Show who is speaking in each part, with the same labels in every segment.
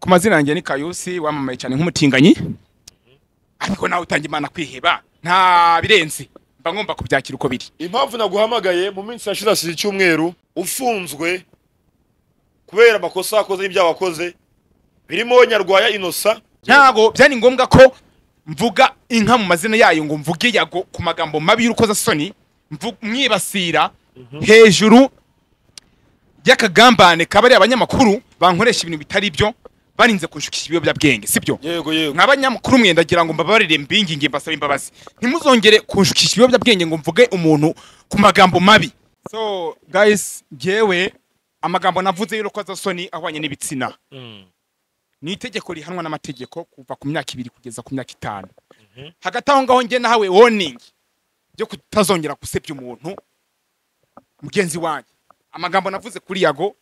Speaker 1: ku mazina yanjye ni kayusi wamamaye cyane nk'umutinganyi ariko nawe utangira imana kwiheba nta birenze mba ngomba kubyakira uko biri
Speaker 2: impamvu naguhamagaye mu minsi yashize hasize icyumweru ufunzwe kubera amakosa wakoze n'ibyaha wakoze birimo nyarwaya inosa
Speaker 1: ntabwo byari ngombwa ko mvuga inka mu mazina yayo ngo mvuge yago ku magambo mabi y'urukozasoni mvu- mwibasira hejuru y'akagambane kaba ari abanyamakuru bankoresha ibintu bitari byo barinze kunshukisha ibiyobyabwenge sibyo
Speaker 2: yego yego
Speaker 1: nk'abanyamakuru mwe ndagira ngo mbabarire mbinginge mbasaba imbabazi ntimuzongere kunshukisha ibiyobyabwenge ngo mvuge umuntu ku magambo mabi so guys ngewe amagambo navuze y'urukozasoni ahwanye n'ibitsina ni itegeko rihanwa n'amategeko kuva ku myaka ibiri kugeza ku myaka itanu hagati aho ngaho njye nahawe warning yo kutazongera gusebya umuntu mugenzi wanjye amagambo navuze kuri yago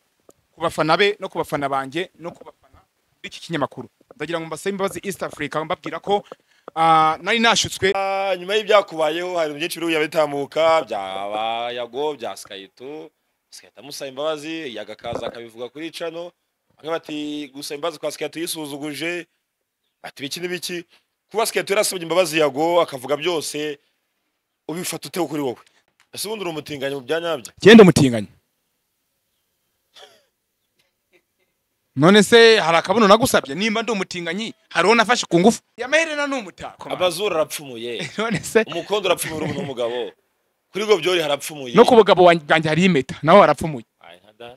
Speaker 1: ku bafana be no ku bafana banjye no ku bafana b'iki kinyamakuru ndagira ngo mbasabe imbabazi east africa mbabwira ko ah, nari nashutswe
Speaker 2: Ah, nyuma y'ibyakubayeho hari byinshi biri bitamuka byaba yago bya sikayito sikayito amusaba imbabazi yagakaza akabivuga kuri cano bamwe bati gusaba imbabazi kwa sikayito yisuzuguje bati biki n'ibiki kuba sikayito yarasabye imbabazi yago akavuga byose ubifata ute kuri wowe ese ubundi uri umutinganyi mu bya nyabyo
Speaker 1: genda umutinganya none se hari akabuno nagusabye nimba ndi umutinganyi hari uwo nafashe ku ngufu yamaherena ni umutako man.
Speaker 2: abazuru arapfumuye
Speaker 1: none se
Speaker 2: umukondo urapfumuye urubu n'umugabo kuri gobyori harapfumuye
Speaker 1: no ku bugabo wanjye- bwanjye hari impeta nawe warapfumuye
Speaker 2: Ay, nka da.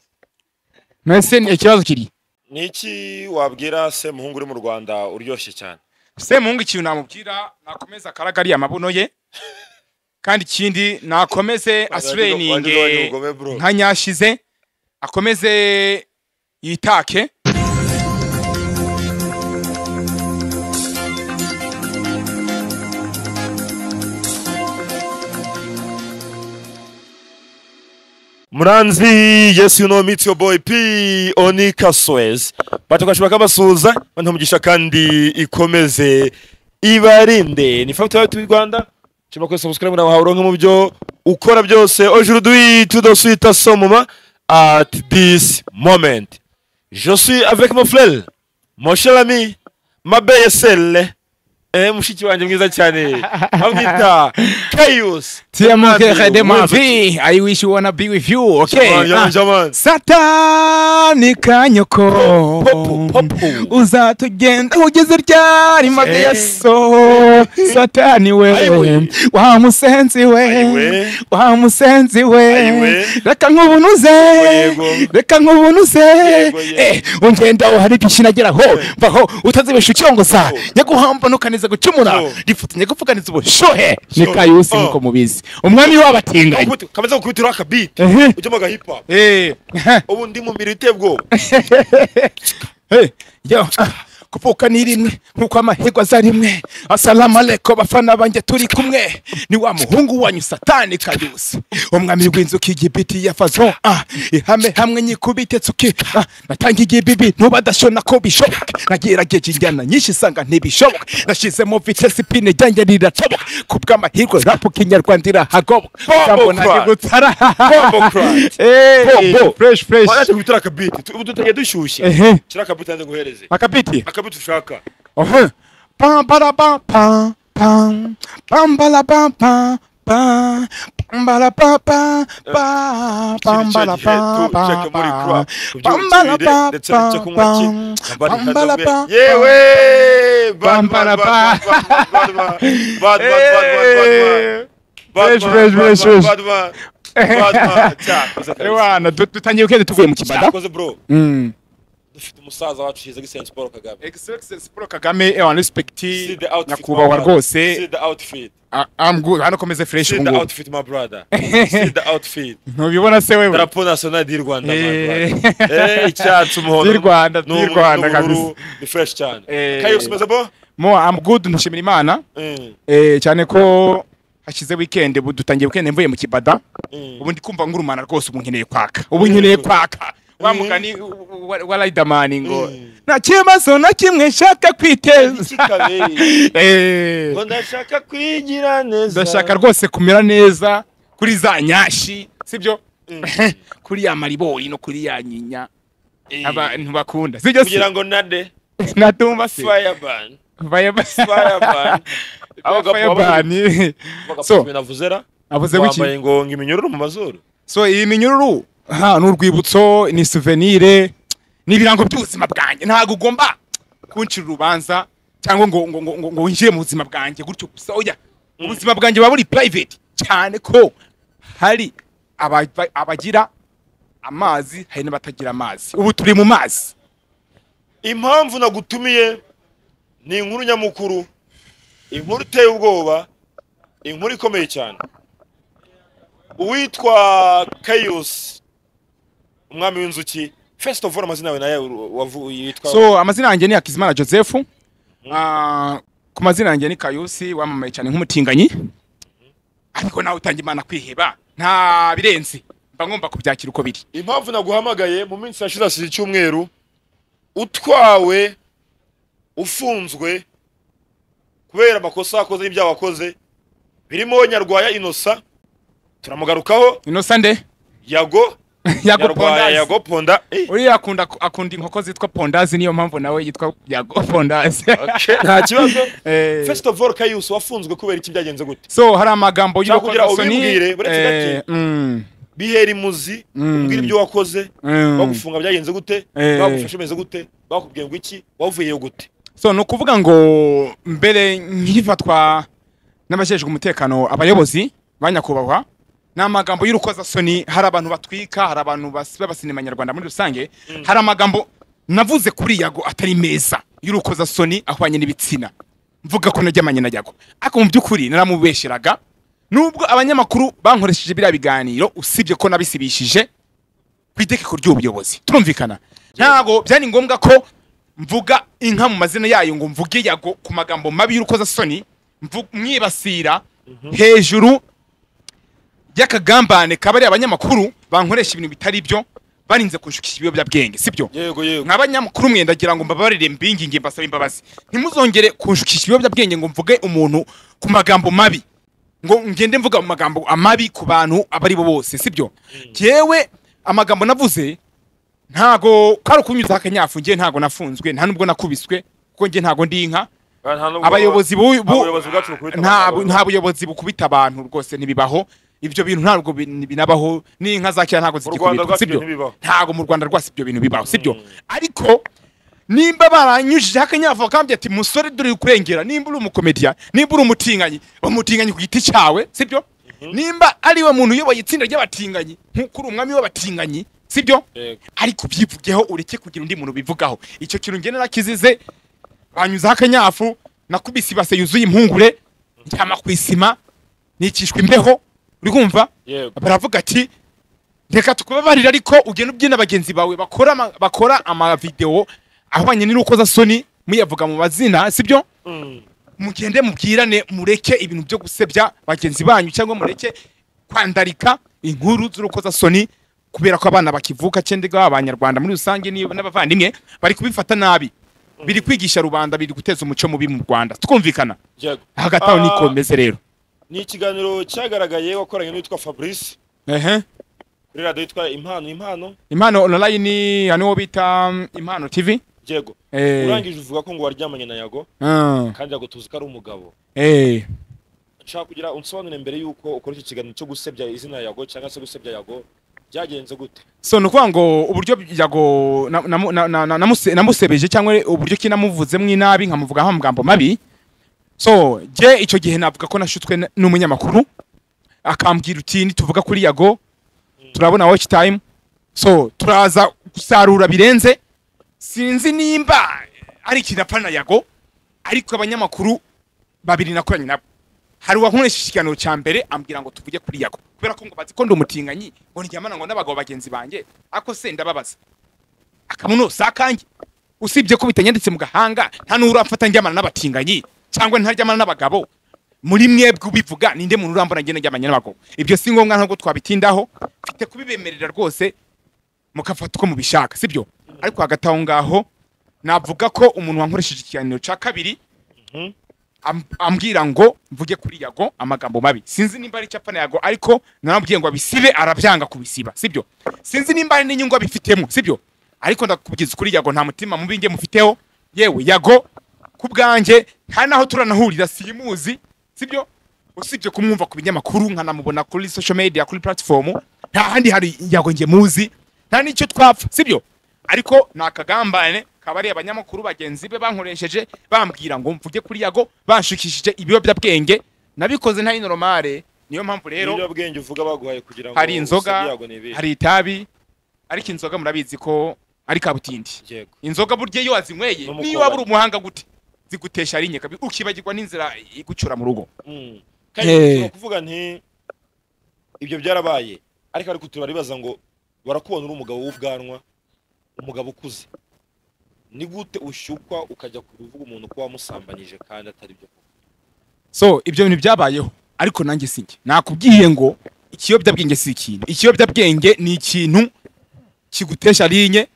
Speaker 1: none se ni ikibazo kiri
Speaker 2: ni iki wabwira se muhungu uri mu rwanda uryoshye cyane
Speaker 1: semuhungu ikintu namubwira nakomeze akaragari amabuno ye kandi ikindi nakomeze
Speaker 2: Wagize
Speaker 1: asreninge
Speaker 2: ubugome, bro.
Speaker 1: nka nyashize akomeze yitake
Speaker 2: Mranzi, yes you know meet your boy P Oni Kaswez. Batukashima kabasuza, bantu mugisha kandi ikomeze ibarinde. Ni famu twari Rwanda. Chima kwe subscribe na wahauronke mu byo ukora byose. Aujourd'hui, tout de suite à ce moment at this moment. Je suis avec mon frère, mon cher ami, ma belle sœur. Eh, mushiki wanje mwiza cyane. Bamwita Chaos.
Speaker 1: vie i wish you wanna be with you
Speaker 2: Jamani, jamani, jamani.
Speaker 1: satani ka nyoko
Speaker 2: Popo, popo.
Speaker 1: uzatugenda ugeze ryarima
Speaker 2: Eh.
Speaker 1: yeso satani we
Speaker 2: Ayiwe.
Speaker 1: wa musenzi we
Speaker 2: Ayiwe.
Speaker 1: wa musenzi we
Speaker 2: Ayiwe.
Speaker 1: reka nkubunuze
Speaker 2: Yego.
Speaker 1: reka nkubunuze
Speaker 2: Yego, yego.
Speaker 1: Eh, ungenda aho hari byinshi nageraho mbaho utazibesha ukiyongoza nyaguhamba ntukanize gucumura
Speaker 2: Oh.
Speaker 1: rifutinye gupfuganiza ubushuhe ni
Speaker 2: Sure.
Speaker 1: kayusi
Speaker 2: Oh.
Speaker 1: nkuko mubizi umwami w'abatinganyi
Speaker 2: Ukubita- Kameze gukubitiraho akabiti.
Speaker 1: Ehe.
Speaker 2: Ujya mu hip hop.
Speaker 1: Eh, aha,
Speaker 2: ubu ndi mu mirite bwo
Speaker 1: eh, yo, ah, kuvuka ni rimwe nkuko amahirwe aza rimwe asalamu aleko bafana banjye turi kumwe ni wa muhungu wanyu satani kayusi umwami w'inzuki igibiti yafazo ah, ihame hamwe nyikubite tsuki ah, natanga igibibi ntubadashona ko bishoboka nagerageje injyana nyinshi isanga ntibishoboka nashyizemo vitesi pine ryanjye riratoboka ku bw'amahirwe rapu kinyarwanda irahagoboka
Speaker 2: Bombo
Speaker 1: Nzambona
Speaker 2: cry.
Speaker 1: gutara
Speaker 2: Bombo cry.
Speaker 1: Eh,
Speaker 2: Bombo.
Speaker 1: fresh fresh
Speaker 2: waje gukubitira akabiti Tu- ubu tutagiye dushyushye
Speaker 1: Ehe.
Speaker 2: shyira akabiti nanjye nguhereze
Speaker 1: akabiti
Speaker 2: akabiti ushaka
Speaker 1: Ohe. Pam bada pam pam pam pam bala pam pam pam pam bala pam pam pam pam bala pam pam pam pam bala pam pam pam pam bala pam
Speaker 2: yewe
Speaker 1: Bam, bala, ba. Eh. Fresh, fresh, fresh, fresh. Ewana du- dutangiye ukende tuvuye mu kibada
Speaker 2: cyakoze bro
Speaker 1: Mm.
Speaker 2: dufite umusaza wacu hiza gisensi paul kagame
Speaker 1: Excellence Paul Kagame ewa respect
Speaker 2: See the outfit,
Speaker 1: nyakubahwa
Speaker 2: my brother. See
Speaker 1: rwose
Speaker 2: the outfit
Speaker 1: Ah, I'm good hano komeze fresh
Speaker 2: see
Speaker 1: ubu
Speaker 2: the
Speaker 1: ngubu
Speaker 2: outfit my brother see the outfit
Speaker 1: ntubibona se wewe
Speaker 2: darapo national y'u Rwanda my
Speaker 1: Eh.
Speaker 2: brother. Eh, icyatsi umuhondo
Speaker 1: Y'u Rwanda,
Speaker 2: n'ubu-
Speaker 1: y'u Rwanda
Speaker 2: n'ubururu.
Speaker 1: kabisa.
Speaker 2: ni fresh cyane
Speaker 1: Eh.
Speaker 2: kayose umeze bo
Speaker 1: mo I'm good ndashimira Imana
Speaker 2: Mm,
Speaker 1: Eh, cyane ko hashize weekend ubu dutangiye weekend mvuye mu kibada
Speaker 2: mm.
Speaker 1: ubu ndi kumva ngurumana rwose ubu nkeneye kwaka ubu nkeneye kwaka wa mugani wa- wa Riderman ngo
Speaker 2: Mm.
Speaker 1: nta kibazo na kimwe nshaka
Speaker 2: Iki
Speaker 1: kwiteza
Speaker 2: kabiri.
Speaker 1: Eh,
Speaker 2: Ngo ndashaka kwigira neza
Speaker 1: ndashaka rwose kumera neza kuri za nyashi sibyo
Speaker 2: Mm.
Speaker 1: kuri ya maribori no kuri ya nyinya abantu bakunda sibyo se
Speaker 2: kugira ngo nade
Speaker 1: natumva se
Speaker 2: fireburn
Speaker 1: fireburn
Speaker 2: fireburn Abagabo baba-
Speaker 1: So-
Speaker 2: bagapfumira vuzera
Speaker 1: avuze wiki
Speaker 2: wambaye ngo ngo iminyururu mu mazuru
Speaker 1: so iyi minyururu ha ni urwibutso ni souvenir ni ibirango by'ubuzima bwanjye ntabwo ugomba kuncira urubanza cyangwa ngo ngo ngo ngo- ngo winjire mu buzima bwanjye gutyo gusa oya ubuzima bwanjye buba buri private cyane ko hari aba- ba- abagira amazi hari n'abatagira amazi ubu turi mu mazi
Speaker 2: impamvu nagutumiye ni inkuru nyamukuru inkuru iteye ubwoba inkuru ikomeye cyane uwitwa kayos umwami w'inzuki first of all amazina yawe nayo wavu- yitwa
Speaker 1: so amazina yanjye ni hakizimana joseph Ah, ku mazina yanjye ni kayusi wamamaye cyane nk'umutinganyi ariko nawe utangira imana kwiheba nta birenze mba ngomba kubyakira uko biri
Speaker 2: impamvu naguhamagaye mu minsi yashize hasize icyumweru utwawe ufunzwe kubera amakosa wakoze n'ibyaha wakoze birimo nyarwaya inosa turamugarukaho
Speaker 1: inosa nde
Speaker 2: yago
Speaker 1: yago
Speaker 2: yarwaye
Speaker 1: pondazi
Speaker 2: yago ponda Eh,
Speaker 1: uriya akunda akunda inkoko zitwa pondazi niyo mpamvu nawe yitwa yago pondazi
Speaker 2: okay, nta kibazo
Speaker 1: Eh.
Speaker 2: first of all kayus wafunzwe kubera iki byagenze gute
Speaker 1: so hari amagambo
Speaker 2: Cyangwa kugira
Speaker 1: y'urukozasoni
Speaker 2: ubibwire, buretse
Speaker 1: eh,
Speaker 2: gake.
Speaker 1: mm,
Speaker 2: bihera imuzi
Speaker 1: Mm.
Speaker 2: umbwira ibyo wakoze
Speaker 1: Mm.
Speaker 2: bagufunga byagenze gute
Speaker 1: Eh.
Speaker 2: bagufashe umeze gute bakubwiye ngo iki wavuyeyo gute
Speaker 1: so ni ukuvuga ngo mbere nkifatwa n'abajejwe umutekano abayobozi ba nyakubahwa ni amagambo y'urukozasoni hari abantu batwika hari abantu bas- b'abasinema nyarwanda muri rusange hari amagambo navuze kuri yago atari meza y'urukozasoni ahwanye n'ibitsina mvuga ko najyamanye na yago ariko mu by'ukuri naramubeshyeraga nubwo abanyamakuru bankoresheje biriya biganiro usibye ko nabisibishije ku itegeko ry'ubuyobozi turumvikana ntabwo byari ngombwa ko mvuga inka mu mazina yayo ngo mvuge yago ku magambo mabi y'urukozasoni mvu- mwibasira hejuru y'akagambane kaba ari abanyamakuru bankoresha ibintu bitari byo barinze kunshukisha ibiyobyabwenge sibyo
Speaker 2: yego yego
Speaker 1: nk'abanyamakuru mwe ndagira ngo mbabarire mbinginge mbasaba imbabazi ntimuzongere kunshukisha ibiyobyabwenge ngo mvuge umuntu ku magambo mabi ngo ngende mvuga mu magambo amabi ku bantu abo ari bo bose sibyo yewe amagambo navuze ntago kwari ukunyuza akanyafu ngiye ntago nafunzwe nta nubwo nakubiswe kuko ngiye ntago ndi inka abayobozi bu- bu-
Speaker 2: abayobozi bwacu bakubita
Speaker 1: nta
Speaker 2: abantu.
Speaker 1: nta buyobozi bukubita abantu rwose ntibibaho ibyo bintu ntabwo bin- binabaho n'inka za kera ntabwo
Speaker 2: Mu Rwanda
Speaker 1: zigikubitwa
Speaker 2: rwacu
Speaker 1: sibyo
Speaker 2: ibyo ntibibaho.
Speaker 1: ntabwo mu Rwanda rwose ibyo bintu bibaho sibyo ariko nimba baranyujije akanyavu bakambye ati musore dore kurengera nimba uri umukomediya nimba uri umutinganyi umutinganyi ku giti cyawe sibyo nimba ari we muntu uyoboye itsinda ry'abatinganyi nk'uko uri umwami w'abatinganyi sibyo
Speaker 2: Yego.
Speaker 1: ariko ubyivugeho ureke kugira undi muntu ubivugaho icyo kintu ngene nakizize banyuzeho akanyafu nakubise ibase yuzuye impungure ndyama ku isima nikishwa imbeho uri kumva
Speaker 2: Yego.
Speaker 1: baravuga ati reka tukubabarire ariko ugenda ubyina bagenzi bawe bakora ama- bakora amavidewo ahwanye n'irukozasoni muyavuga mu mazina sibyo
Speaker 2: Mm.
Speaker 1: mugende mubwirane mureke ibintu byo gusebya bagenzi banyu cyangwa mureke kwandarika inkuru z'urukozasoni kubera ko abana bakivuka cyendega abanyarwanda muri rusange ni- n'abavandimwe bari kubifata nabi biri kwigisha rubanda biri guteza umuco mubi mu rwanda twumvikana
Speaker 2: Yego.
Speaker 1: hagati aho
Speaker 2: Ah,
Speaker 1: niko bimeze rero
Speaker 2: ni ikiganiro cyagaragaye wakoranye n'uwitwa fabrice
Speaker 1: ehe
Speaker 2: kuri radiyo yitwa impano impano
Speaker 1: impano online hano bita um, impano tv
Speaker 2: yego
Speaker 1: eh
Speaker 2: urangije uvuga ko ngo waryamanye na yago
Speaker 1: ah,
Speaker 2: kandi yago tuzi ko ari umugabo
Speaker 1: eh
Speaker 2: nshaka kugira unsobanure mbere y'uko ukora iki kiganiro cyo gusebya izina yago cyangwa se gusebya yago byagenze gute
Speaker 1: so nukuvuga ngo uburyo yago na- namu- na- na- na- namuse- namusebeje cyangwa uburyo ki namuvuzemo inabi nkamuvugaho amagambo mabi so jye icyo gihe navuga ko nashutswe n- n'umunyamakuru akambwira uti nituvuga kuri yago turabona watch time so turaza gusarura birenze sinzi nimba ari ikintu apfa na yago ariko abanyamakuru babiri nakoranye nabo hari uwankoresha ikiganiro cya mbere ambwira ngo tuvuge kuri yago kubera ko ngo bazi ko ndi umutinganyi ngo ndyamana ngo n'abagabo bagenzi banjye ako se ndababaza akamunosa akanjye usibye ko bitanyanditse mu gahanga nta n'uramfata njyamana n'abatinganyi cyangwa ntaryamana n'abagabo muri mwebwe ubivuga ninde muntu urambona ngenda njyamanye n'abagabo ibyo si ngombwa ntabwo twabitindaho mfite kubibemerera rwose mugafata uko mubishaka sibyo ariko hagati aho ngaho navuga ko umuntu wankoresheje ikiganiro cya kabiri am- ambwira ngo mvuge kuri yago amagambo mabi sinzi nimba ari icyapa na yago ariko naramubwiye ngo abisibe arabyanga kubisiba sibyo sinzi nimba ari n'inyungu abifitemo sibyo ariko ndakubwiza ukuri yago nta mutima mubi nge mufiteho yewe yago ku bwanjye nta naho turanahurira simuzi sibyo usibye kumwumva ku binyamakuru nkanamubona kuri social media kuri platform nta handi hari yago nge muzi nta n'icyo twapfa sibyo ariko ni akagambane kabari abanyamakuru bagenzi be bankoresheje bambwira ngo mvuge kuri yago banshukishije ibiyobyabwenge nabikoze ntari normale niyo mpamvu rero
Speaker 2: ibiyobyabwenge uvuga baguhaye kugira ngo
Speaker 1: hari inzoga
Speaker 2: usabe yago ni ibihe.
Speaker 1: hari itabi ariko inzoga murabizi ko ari kabutindi
Speaker 2: Yego.
Speaker 1: inzoga burya iyo wazinyweye
Speaker 2: No mu
Speaker 1: niyo waba
Speaker 2: kabari.
Speaker 1: uri umuhanga gute zigutesha ari nyekabi ukibagirwa n'inzira igucyura mu rugo
Speaker 2: Mm.
Speaker 1: Eh.
Speaker 2: kandi kuvuga nti ibyo byarabaye ariko ariko turaribaza ngo barakubona uri umugabo w'ubwanwa umugabo ukuze ni gute ushyukwa ukajya kuvuga umuntu ko wamusambanyije kandi atari byo koko
Speaker 1: so ibyo bintu byabayeho ariko nanjye si njye nakubwiye ngo ikiyobyabwenge si ikintu ikiyobyabwenge ni ikintu kigutesha rinye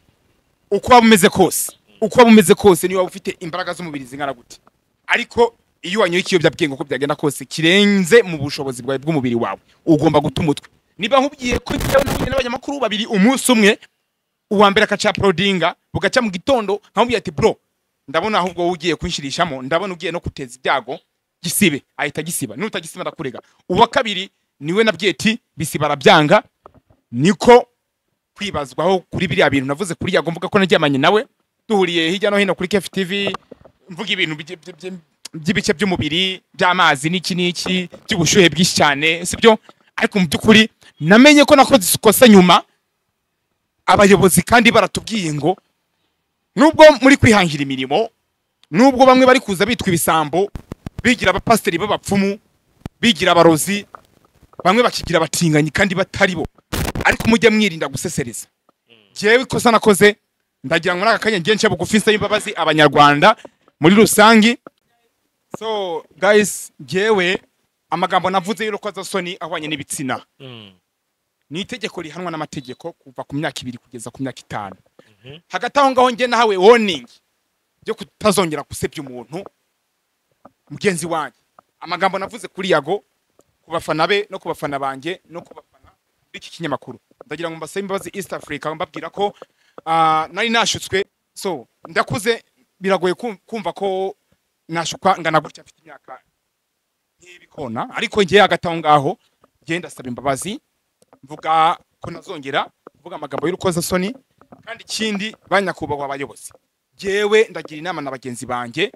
Speaker 1: uko waba umeze kose uko waba umeze kose niyo waba ufite imbaraga z'umubiri zingana gute ariko iyo wanyoye ikiyobyabwenge uko byagenda kose kirenze mu bushobozi bwawe bw'umubiri wawe ugomba guta umutwe niba nkubwiye ko njyewe nahuye n'abanyamakuru babiri umunsi umwe uwa mbere akaca porodinga bugaca mu gitondo nkamubwira ati bro ndabona ahubwo wowe ugiye kunshirishamo ndabona ugiye no kuteza ibyago gisibe ahita gisiba nutagisiba ndakurega uwa kabiri niwe na byeti bisiba arabyanga niko kwibazwaho kuri biriya bintu navuze kuri yago mvuga ko naryamanye nawe duhuriye hirya no hino kuri kefi tivi mvuga ibintu bye- bye- bye- by'ibice by'umubiri by'amazi n'iki n'iki by'ubushyuhe bwinshi cyane sibyo ariko mu by'ukuri namenye ko nakoze ikosa nyuma abayobozi kandi baratubwiye ngo nubwo muri kwihangira imirimo nubwo bamwe bari kuza bitwa ibisambo bigira abapasiteri b'abapfumu bigira abarozi bamwe bakigira abatinganyi kandi batari bo ariko mujye mwirinda gusesereza jewe ikosa nakoze ndagira ngo n'aka kanya ngiye nshya bugufi nsaba imbabazi abanyarwanda muri rusange so guys jewe amagambo navuze y'urukozasoni ahwanye n'ibitsina ni itegeko rihanwa n'amategeko kuva ku myaka ibiri kugeza ku myaka itanu hagati aho ngaho njye nahawe warning yo kutazongera gusebya umuntu mugenzi wanjye amagambo navuze kuri yago ku bafana be no ku bafana banjye no ku bafana b'iki kinyamakuru ndagira ngo mbasabe imbabazi east africa mbabwira ko ah, nari nashutswe so ndakuze biragoye kum- kumva ko nashukwa ngana gutya mfite imyaka nk'ibikona ariko njye hagati aho ngaho njye ndasaba imbabazi mvuga ko nazongera kuvuga amagambo y'urukozasoni kandi ikindi ba nyakubahwa abayobozi jewe ndagira inama na bagenzi banjye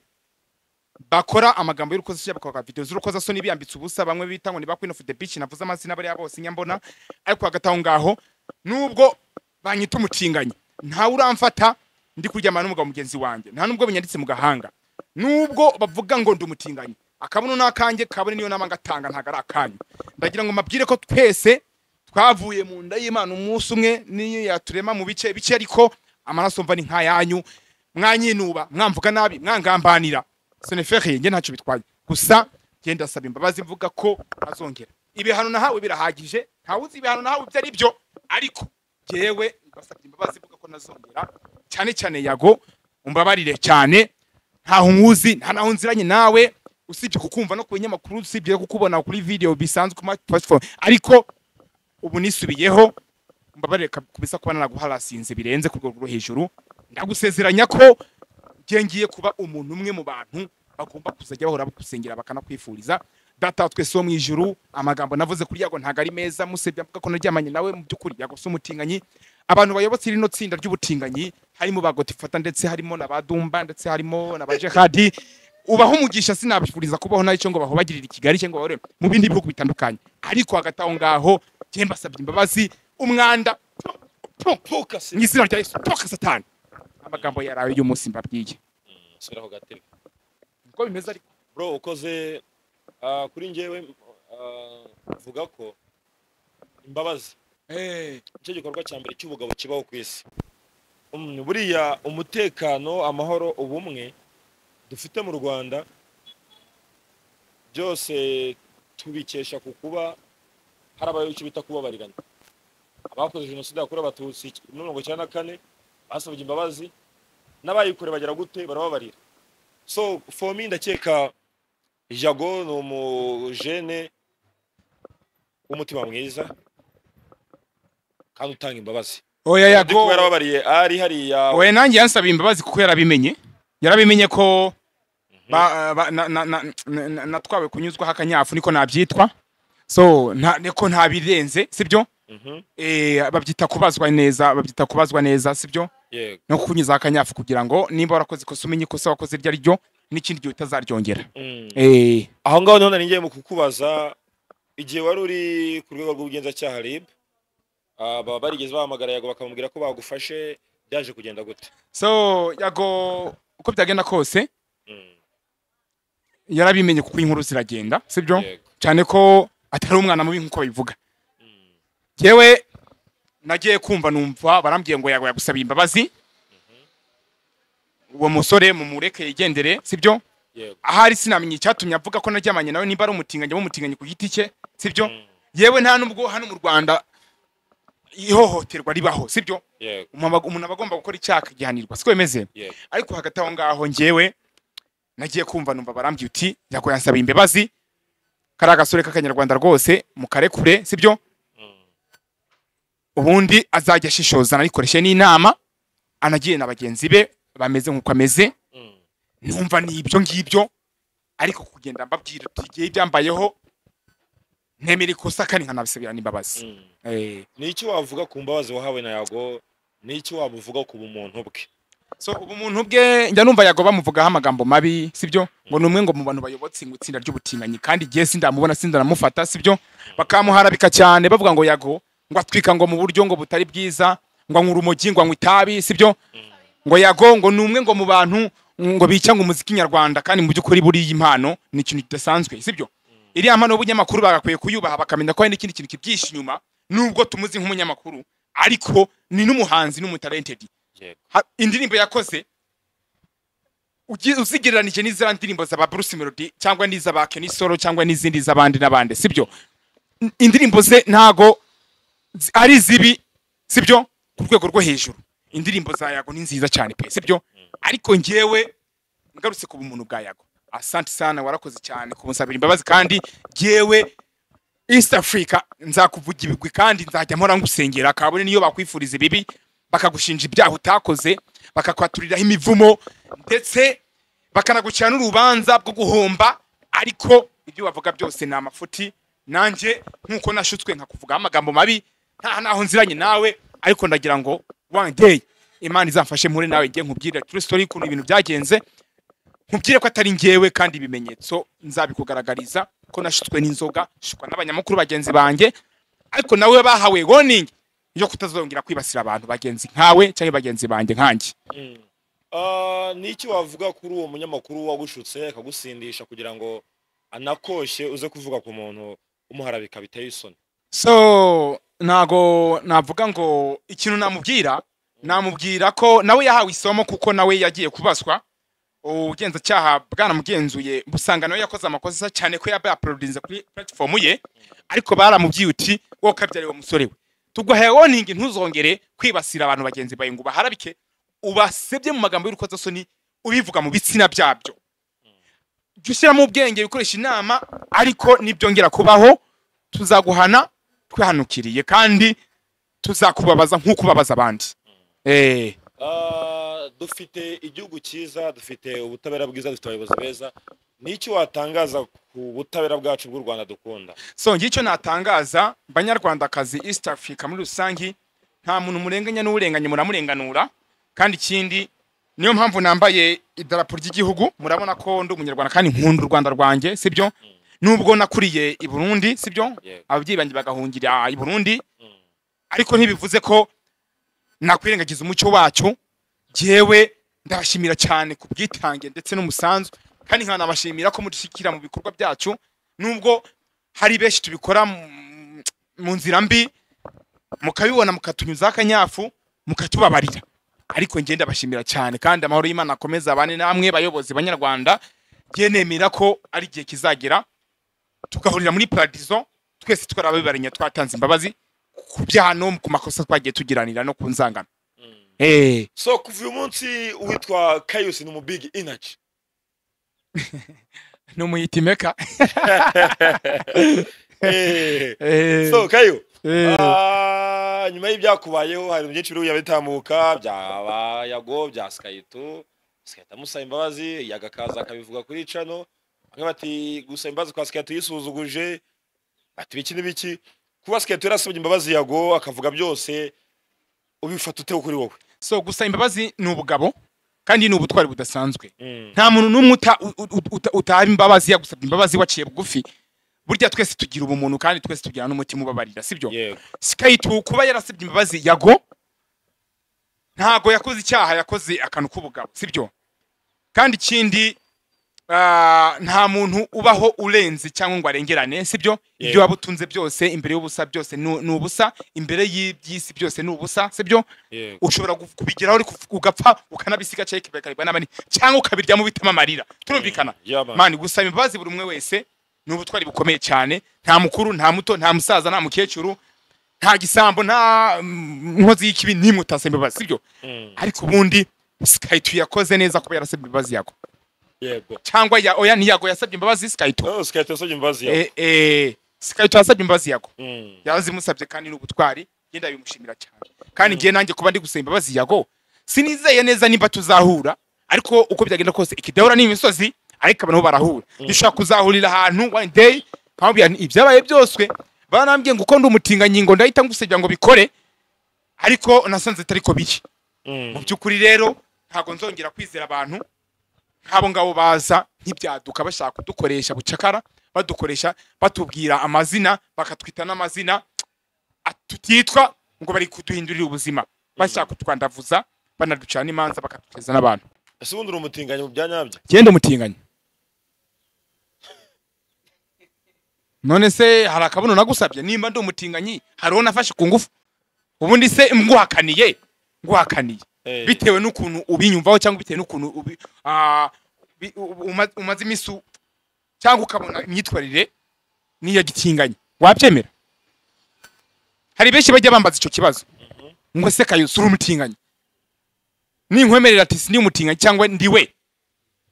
Speaker 1: bakora amagambo y'urukozasoni bakora video z'urukozasoni biyambitse ubusa bamwe bita ngo ni ba queen of the beach navuze amazina bariya bose nyambona ariko hagati aho ngaho nubwo banyita umutinganyi ntawe uramfata ndi kuryamana n'umugabo mugenzi wanjye nta nubwo binyanditse mu gahanga nubwo bavuga ngo ndi umutinganyi akabuno ni akanjye kabone niyo nama ngatanga ntago ari akanyu ndagira ngo mbabwire ko twese twavuye mu nda y'imana umunsi umwe niyo yaturema mu bice bice ariko amaraso mva ni nk'ayanyu mwanyinuba mwamvuga nabi mwangambanira seneferi njye ntacyo bitwaye gusa njye ndasaba imbabazi mvuga ko azongera ibihano nahawe birahagije ntawuzi ibihano nahawe ibyo ari byo ariko njyewe ndasabye imbabazi mvuga ko nazongera cyane cyane yago umbabarire cyane ntaho nkuzi nta naho nziranye nawe usibye kukumva no ku binyamakuru usibye kukubona kuri video bisanzwe ku ma platform ariko ubu nisubiyeho mbabarire kab- kabisa kuba naraguharasinze birenze ku rwego rwo hejuru ndagusezeranya ko njye ngiye kuba umuntu umwe mu bantu bagomba kuzajya bahora bagusengera bakanakwifuriza data wa twese wo mu ijuru amagambo navuze kuri yago ntago ari meza musebya mvuga ko naryamanye nawe mu by'ukuri yago si umutinganyi abantu bayobotse rino tsinda ry'ubutinganyi harimo ba gotifata ndetse harimo na ba dumba ndetse harimo na ba jehadi ubaho umugisha sinabifuriza kubaho nayo cyo ngo bahobagirire i kigali cyangwa bahore mu bindi bihugu bitandukanye ariko hagati aho ngaho njye mbasabye imbabazi umwanda pfu, pfu,
Speaker 2: mfuka
Speaker 1: mu izina rya yesu toka satani amagambo yarawe y'umunsi mbabwiye
Speaker 2: sibiraho gatebe
Speaker 1: niko bimeze ariko
Speaker 2: bro ukoze ah, kuri njyewe ah, mvuga ko imbabazi nicyo gikorwa cya mbere cy'ubugabo kibaho ku isi Mm, buriya umutekano amahoro ubumwe dufite mu rwanda byose tubikesha ku kuba hari abayoboke icyo bita kubabarirana abakoze jenoside yakorewe abatutsi muri mirongo icyenda na kane basabye imbabazi n'abayikore bagira gute barababarira so for me ndakeka jago ni umujene w'umutima mwiza kandi utanga imbabazi
Speaker 1: oya
Speaker 2: Auddy
Speaker 1: yago
Speaker 2: kuba yarababariye ari hariya
Speaker 1: oya nanjye yansaba imbabazi kuko yarabimenye yarabimenye ko ba- ba- na- na- na- na- na- natwawe kunyuzwaho akanyafu niko nabyitwa so nta- niko ntabirenze sibyo
Speaker 2: Mhm.
Speaker 1: Eh, babyita kubazwa neza babyita kubazwa neza sibyo
Speaker 2: yego
Speaker 1: no kukunyuza akanyafu kugira ngo nimba warakoze ikosa umenye ikosa wakoze iryo ari ryo n'ikindi gihe utazaryongera
Speaker 2: Mm.
Speaker 1: Eh,
Speaker 2: aho ngaho niho nari ngiye mu kukubaza igihe wari uri ku rwego rw'ubugenzacyaha rib baba barigeze bahamagara yago bakamubwira ko bagufashe byaje kugenda gute
Speaker 1: so yago uko byagenda kose
Speaker 2: Mm,
Speaker 1: yarabimenye kuko inkuru ziragenda sibyo
Speaker 2: yego
Speaker 1: cyane ko atari umwana mubi nk'uko babivuga
Speaker 2: Mm,
Speaker 1: yewe nagiye kumva numva barambwiye ngo yago yagusaba imbabazi uwo musore mumureke yigendere sibyo
Speaker 2: yego
Speaker 1: ahari sinamenye icyatumye avuga ko naryamanye nawe nimba ari umutinganyi aba umutinganyi ku giti cye sibyo
Speaker 2: Mm,
Speaker 1: yewe nta nubwo hano mu rwanda ihohoterwa ribaho sibyo
Speaker 2: yego
Speaker 1: Umuntu aba- umuntu aba agomba gukora icyaha akagihanirwa siko bimeze
Speaker 2: yego
Speaker 1: ariko hagati aho ngaho ngewe nagiye kumva numva barambwiye uti yago yansaba imbabazi kari agasore k'akanyarwanda rwose mukarekure sibyo
Speaker 2: Mm,
Speaker 1: ubundi azajya ashishoza anayikoreshe n'inama anagiye na bagenzi be bameze nk'uko ameze
Speaker 2: mm,
Speaker 1: numva ni ibyo ngibyo ariko kugenda mbabwira uti igihe byambayeho ntemera ikosa kandi nkanabisabirana imbabazi
Speaker 2: mm.
Speaker 1: Eh,
Speaker 2: ni iki wavuga ku mbabazi wahawe na yago ni iki wabuvuga ku bumuntu bwe
Speaker 1: so ubumuntu bwe njya numva yago bamuvugaho amagambo mabi sibyo ngo ni umwe ngo mu bantu bayobotse ngo itsinda ry'ubutinganyi kandi igihe sindamubona sindanamufata sibyo bakamuharabika cyane bavuga ngo yago ngo atwika ngo mu buryo ngo butari bwiza ngo anywa urumogi ngo anywa itabi sibyo ngo yago ngo ni umwe ngo mu bantu ngo bica ngo umuziki nyarwanda kandi mu by'ukuri buriya impano ni ikintu kidasanzwe sibyo iriya mpano y'ubunyamakuru bagakwiye kuyubaha bakamenya ko hari n'ikindi kintu kibyihishe inyuma nubwo tumuzi nk'umunyamakuru ariko ni n'umuhanzi n'umutalentedi
Speaker 2: yego
Speaker 1: Ha- indirimbo yakoze ugi- uzigereranije n'izaba ndirimbo za ba Bruce Melody cyangwa n'izaba Kenny Solo cyangwa n'izindi z'abandi n'abandi sibyo N- indirimbo ze ntago zi- ari zibi sibyo ku rwego rwo hejuru indirimbo za Yago ni nziza cyane pe sibyo ariko ngewe ngarutse ku bumuntu bwa Yago asante sana warakoze cyane kumusabira imbabazi kandi ngewe East Africa nzakuvuga ibigwi kandi nzajya mpora ngusengera kabone niyo bakwifuriza ibibi bakagushinja ibyaha utakoze bakakwaturiraho imivumo ndetse bakanagucira n'urubanza rwo guhomba ariko ibyo bavuga byose ni amafuti nanjye nk'uko nashutswe nkakuvugaho amagambo mabi nta naho nziranye nawe ariko ndagira ngo one day imana izamfashe mpure nawe ngiye nkubwire true story ukuntu ibintu byagenze nkubwire ko atari ngewe kandi ibimenyetso nzabikugaragariza ko nashutswe n'inzoga nshukwa n'abanyamakuru bagenzi banjye ariko nawe bahawe warning yo kutazongera kwibasira abantu bagenzi nkawe cyangwa bagenzi banjye nkanjye
Speaker 2: Mm. Ah, ni iki wavuga kuri uwo munyamakuru wagushutse akagusindisha kugira ngo anakoshe uze kuvuga ku muntu umuharabika biteye isoni
Speaker 1: so ntago navuga ngo ikintu namubwira namubwira ko nawe yahawe isomo kuko nawe yagiye kubazwa ubugenzacyaha bwanamugenzuye busanga nawe yakoze amakosa cyane ko yaba yaporodinze kuri platform ye ariko baramubwiye uti wowe ukabyariye uwo musore we tuguhaye warning ntuzongere kwibasira abantu bagenzi bawe ngo ubaharabike ubasebye mu magambo y'urukozasoni ubivuga mu bitsina byabyo jya ushyiramo ubwenge ukoresha inama ariko nibyongera kubaho tuzaguhana twihanukiriye kandi tuzakubabaza nk'uko ubabaza abandi eh
Speaker 2: Ah, dufite igihugu cyiza dufite ubutabera bwiza dufite abayobozi beza ni iki watangaza ku butabera bwacu bw'u rwanda dukunda
Speaker 1: so ngicyo natangaza banyarwandakazi east africa muri rusange nta muntu murenganya n'urenganye muramurenganura kandi ikindi niyo mpamvu nambaye idarapo ry'igihugu murabona ko ndi umunyarwanda kandi nkunda u rwanda rwanjye sibyo nubwo nakuriye i burundi sibyo
Speaker 2: Yego.
Speaker 1: ababyeyi banjye bagahungira i burundi
Speaker 2: Mm.
Speaker 1: ariko ntibivuze ko nakwirengagiza umucyo wacu jewe ndabashimira cyane ku bwitange ndetse n'umusanzu kandi nkanabashimira ko mudushyikira mu bikorwa byacu nubwo hari benshi tubikora mu- mu nzira mbi mukabibona mukatunyuzaho akanyafu mukatubabarira ariko njye ndabashimira cyane kandi amahoro y'imana akomeza abane namwe bayobozi banyarwanda njye nemera ko ari igihe kizagera tugahurira muri paradizo twese twarabibarenya twatanze imbabazi ku byaha no ku makosa twagiye tugiranira no ku nzangano
Speaker 2: Mm.
Speaker 1: Eh,
Speaker 2: so kuva uyu munsi uwitwa kayusi ni umubigi inaji
Speaker 1: numuyitimeka
Speaker 2: so kayo Ah, Ah, nyuma y'ibyakubayeho hari byinshi biri bitambuka bya yago bya skayitu skayitu amusaba imbabazi yagakaza akabivuga kuri cano bamwe bati gusaba imbabazi kwa skayitu yisuzuguje bati biki n'ibiki kuba skayitu yarasabye imbabazi yago akavuga byose ubifata ute kuri wowe
Speaker 1: so gusaba imbabazi ni ubugabo kandi ni ubutwari budasanzwe nta muntu n'umwe uta- u- u- uta- utahaba imbabazi yagusabye imbabazi waciye bugufi burya twese tugira ubumuntu kandi twese tugira n'umutima ubabarira sibyo
Speaker 2: yego
Speaker 1: sikayitubu kuba yarasabye imbabazi yago ntago yakoze icyaha yakoze akantu k'ubugabo sibyo kandi ikindi ah, nta muntu ubaho urenze cyangwa ngo arengerane sibyo ibyo
Speaker 2: Yego.
Speaker 1: waba utunze byose imbere y'ubusa byose ni ni ubusa imbere y'iby'isi byose ni ubusa sibyo
Speaker 2: yego
Speaker 1: ushobora gu- kubigeraho ariko uf- ugapfa ukanabisiga cyangwa kikaribwa n'abandi cyangwa ukabiryamo bitema amarira turumvikana
Speaker 2: Yaba.
Speaker 1: mani gusaba imbabazi buri umwe wese ni ubutwari bukomeye cyane nta mukuru nta muto nta musaza nta mukecuru nta gisambo nta mm, nkozi y'ikibi nimwe utasaba imbabazi sibyo ariko ubundi skayitu yakoze neza kuba yarasabye imbabazi yago
Speaker 2: yego
Speaker 1: cyangwa ya oya ntiyago yasabye imbabazi skayitu
Speaker 2: Oh, skayitu yasabye imbabazi yago
Speaker 1: eh, eh, skayitu yasabye imbabazi yago
Speaker 2: Mm.
Speaker 1: yazimusabye kandi n'ubutwari ngenda bimushimira cyane kandi ngiye nanjye kuba ndi gusaba imbabazi yago sinizeye neza nimba tuzahura ariko uko byagenda kose ikidahura ni imisozi ariko abantu bo barahura dushobora kuzahurira ahantu one day nkamubwira nti ibyabaye byose barambwiye ngo uko ndi umutingangingo ndahita ngusabira ngo bikore ariko nasanze atari ko biri mu
Speaker 2: Mm.
Speaker 1: by'ukuri rero ntabwo nzongera kwizera abantu nk'abo ngabo baza ntibyaduka bashaka kudukoresha bucakara badukoresha batubwira amazina bakatwita n'amazina a- tutitwa ngo bari kuduhindurira ubuzima bashaka kutwandavuza banaducira n'imanza bakatugeza n'abantu
Speaker 2: ese ubundi uri umutinganyi mu bya nyabyo
Speaker 1: genda umutinganya none se hari akabuno nagusabye nimba ndi umutinganyi hariho nafashe ku ngufu ubundi se nguhakaniye nguhakaniye
Speaker 2: Eh.
Speaker 1: bitewe n'ukuntu ubinyumvaho cyangwa bitewe n'ukuntu ubi- ah, bi- u- uma- umaze iminsi u- cyangwa ukabona imyitwarire n'iya gitinganya wabyemera hari benshi bajya bambaza icyo kibazo ngo se kayusi uri umutinganyi ninkwemerera ati sindi umutinganyi cyangwa ndi we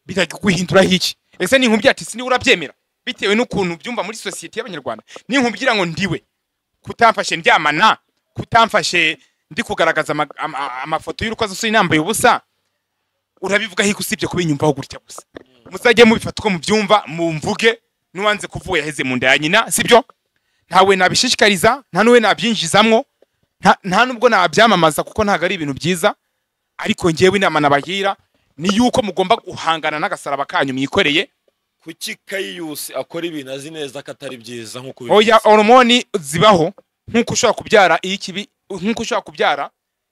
Speaker 1: bitajya kwihinduraho iki ese ninkumbwira ati sindi urabyemera bitewe n'ukuntu byumva muri sosiyete y'abanyarwanda ninkumbwira ngo ndiwe kutamfashe ndyamana kutamfashe ndi kugaragaza ama- ama- ama- amafoto y'urukozasoni nambaye ubusa urabivuga hiko usibye kubinyumvaho gutya gusa muzajye mubifata uko mubyumva mumvuge n'uwanze kuvuga yaheze mu nda ya nyina sibyo ntawe nabishishikariza nta n'uwe nabyinjizamwo nta- nta n'ubwo nabyamamaza kuko ntabwo ari ibintu byiza ariko ngewe inama nabagira ni yuko mugomba guhangana n'agasaraba kanyu mwikoreye
Speaker 2: kuki kayiyusi akora ibintu azi neza ko atari byiza nk'uko
Speaker 1: oya horomoni zibaho nk'uko ushobora kubyara iyo ikibi nk'uko ushobora kubyara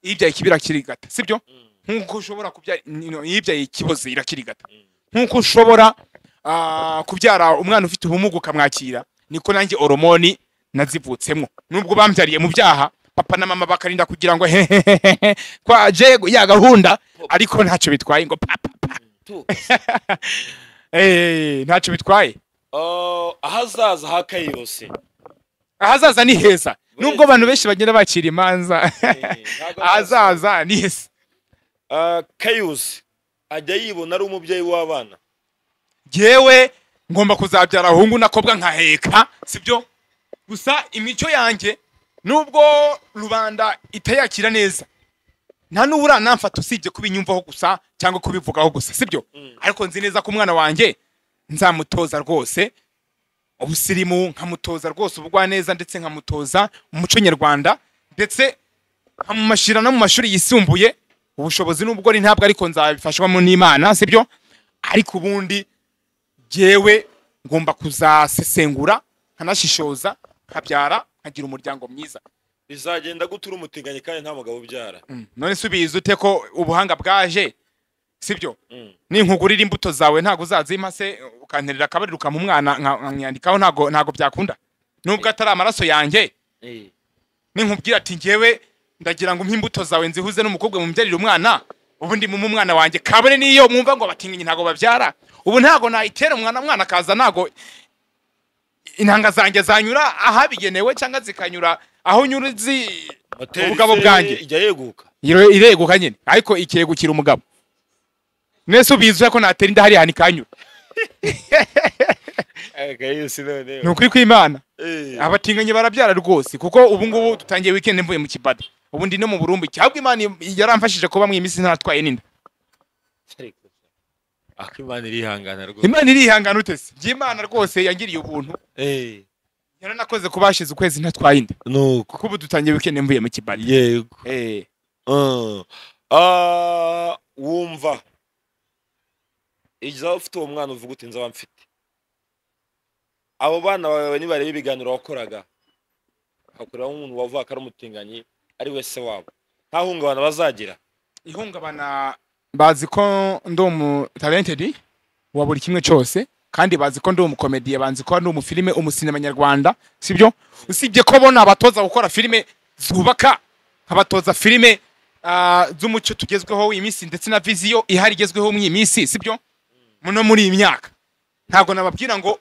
Speaker 1: iyo ibyaye ikibi irakirigata sibyo nk'uko ushobora kubyara no, iyo ibyaye ikiboze irakirigata nk'uko ushobora ah, kubyara umwana ufite ubumuga ukamwakira niko nanjye horomoni nazivutsemo nubwo bambyariye mu byaha papa na mama bakarinda kugira ngo hehehehe kwaje ya gahunda ariko ntacyo bitwaye ngo papa eh, ntacyo bitwaye
Speaker 2: Oh, ahazaza ha kayiyusi
Speaker 1: ahazaza ni heza nubwo abantu benshi bagenda bakira imanza
Speaker 2: ntabwo
Speaker 1: ahazaza ni heza
Speaker 2: Ah, kayusi ajya yibona ari umubyeyi w'abana
Speaker 1: yewe ngomba kuzabyara ahungu n'akobwa nkaheka sibyo gusa imico yanjye nubwo rubanda itayakira neza nta n'ubura namfata usibye kubinyumvaho gusa cyangwa kubivugaho gusa sibyo ariko nzi neza ko umwana wanjye nzamutoza rwose ubusirimu nkamutoza rwose ubugwaneza ndetse nkamutoza umuco nyarwanda ndetse nkamumashira no mu mashuri yisumbuye ubushobozi nubwo ari ntabwo ariko nzabifashwamo n'imana sibyo ariko ubundi jyewe ngomba kuzasesengura nkanashishoza nkabyara nkagira umuryango mwiza
Speaker 2: bizagenda gute uri umutinganyi kandi nta mugabo ubyara
Speaker 1: none se ubizi ute ko ubuhanga bwaje sibyo
Speaker 2: Mm.
Speaker 1: ninkugurira imbuto zawe ntabwo uzazimpa se ukanterera akabariro ukampa umwana nka- nkamwandikaho ntabwo ntabwo byakunda nubwo atari amaraso yanjye ninkubwira ati ngewe ndagira ngo umpe imbuto zawe nzihuze n'umukobwa mubyarire umwana ubu ndi mumu umwana wanjye kabone n'iyo mwumva ngo abatinganyi ntabwo babyara ubu ntabwo nayitera umwana mwana akaza ntabwo intanga zanjye zanyura ahabigenewe cyangwa zikanyura aho nyura zi
Speaker 2: Moteri
Speaker 1: ubugabo
Speaker 2: se
Speaker 1: bwanjye.
Speaker 2: ijya yeguka
Speaker 1: Ire- ireguka nyine ariko ikegukira umugabo mwese ubizi ko natera inda hariya ntikanyura
Speaker 2: gayisi
Speaker 1: ni
Speaker 2: noneho
Speaker 1: ukuri kw'imana
Speaker 2: Eh.
Speaker 1: abatinganyi barabyara rwose kuko ubu ngubu dutangiye weekend mvuye mu kibada ubu ndi no mu burumbu cyangwa imana yaramfashije kuba mu iyi minsi ntatwaye n'inda
Speaker 2: ako imana irihangana rwose
Speaker 1: imana irihangana utese imana rwose yangiriye ubuntu
Speaker 2: Eh,
Speaker 1: yaranakoze kuba hashize ukwezi ntatwaye inda
Speaker 2: ni uko
Speaker 1: kuko ubu dutangiye weekend mvuye mu kibada
Speaker 2: yego
Speaker 1: Eh,
Speaker 2: Ah. Ah, wumva igihe ufite uwo mwana uvuga uti nzaba mfite abo bana bawe nibareba ibiganiro wakoraga hakuriraho umuntu wavuga ko ari umutinganyi ari we se wabo nta hungabana bazagira
Speaker 1: ihungabana bazi ko ndi umu talented wa buri kimwe cyose kandi bazi ko ndi umukomediye banzi ko ndi umufilime umusinema nyarwanda sibyo usibye ko bona abatoza gukora filime zubaka abatoza filime ah, z'umuco tugezweho w'iyi minsi ndetse na viziyo ihari igezweho muri iyi minsi sibyo muno muri iyi myaka ntabwo nababwira ngo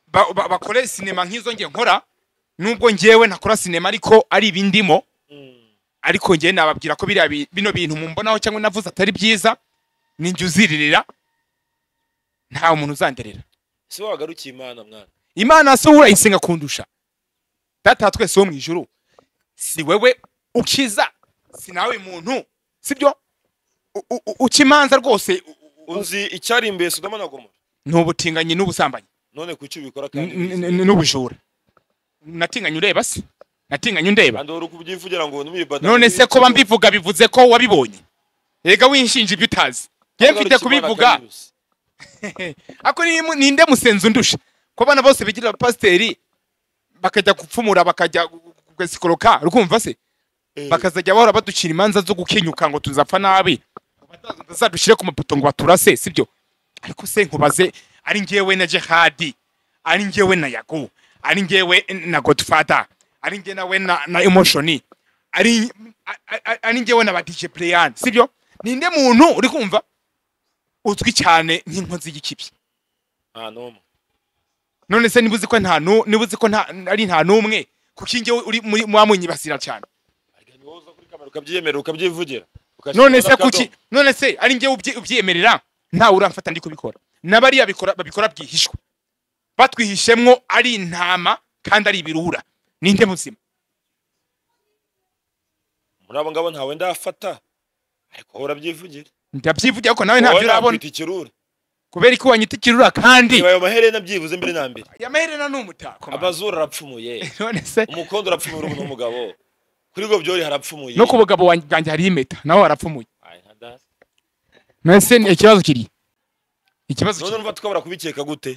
Speaker 1: ba- ba- bakore sinema nk'izo nge nkora nubwo ngewe ntakora sinema ariko ari ibindimo ariko njye nababwira ko biriya bi- bino bintu mumbonaho cyangwa navuze atari byiza ni njye uziririra nta muntu uzanderera
Speaker 2: si wowe wagarukiye imana mwana
Speaker 1: imana se wowe urayisenga kundusha data wa twese wo mu ijuru si wewe ukiza si nawe muntu sibyo U- u- u- uca imanza rwose u- u-
Speaker 2: uzi icyari imbere sodoma na gomora
Speaker 1: ni ubutinganyi n'ubusambanyi
Speaker 2: none ku icyo ubikora kandi
Speaker 1: n-
Speaker 2: ubizi.
Speaker 1: n- n- n'ubujura natinganye ureba se natinganye undeba
Speaker 2: kandi wari ukubyivugira ngo n'umwibada
Speaker 1: none se kuba mbivuga bivuze ko wabibonye rega winshinja ibyo utazi ye mfite kubivuga ako ni mu- ninde musenzi undusha ko abana bose bigira abapasiteri bakajya gupfumura bakajya kugasikoroka rukumva se bakazajya bahora baducira imanza zo gukenyuka ngo tuzapfa nabi bazadushyire ku mapoto ngo baturase sibyo ariko se nkubaze ari ngewe na jehadi ari ngewe na yago ari ngewe na godfather ari ngewe nawe na, na emotion ari a- a- ari ngewe na badije playan sibyo ninde muntu uri kumva uzwi cyane nk'inkozi y'ikibi
Speaker 2: nta n'umwe
Speaker 1: none se niba uzi ko nta nu- niba uzi ko nta ari nta n'umwe kuko njyewe uri muri mwamunyibasira cyane
Speaker 2: Ariko ni wowe uza kuri kamera ukabyiyemerera ukabyivugira ugashyira
Speaker 1: none se
Speaker 2: akadomo.
Speaker 1: kuki none se ari njyewe ubyi- ubyiyemerera ntawe uramfata ndi kubikora n'abariya bikora- babikora bwihishwa batwihishemwo ari intama kandi ari ibirura ninde muzima
Speaker 2: muri abo ngabo ntawe ndafata ariko wowe urabyivugira
Speaker 1: ndabyivugira ko nawe
Speaker 2: wowe
Speaker 1: ntabyo urabona
Speaker 2: nakwita ikirura
Speaker 1: kubera ko wanyita ikirura kandi
Speaker 2: niba ayo maherena byibuze mbere na mbere
Speaker 1: aya maherena ni umutako man.
Speaker 2: amazuru arapfumuye
Speaker 1: none se
Speaker 2: umukondo urapfumuye urubu n'umugabo kuri gobyori harapfumuye
Speaker 1: no ku bugabo wanjye- bwanjye hariho impeta nawe warapfumuye
Speaker 2: Ay, nta da-
Speaker 1: none se ni- ikibazo kiri ikibazo
Speaker 2: none
Speaker 1: kiri
Speaker 2: urumva twabura kubikeka gute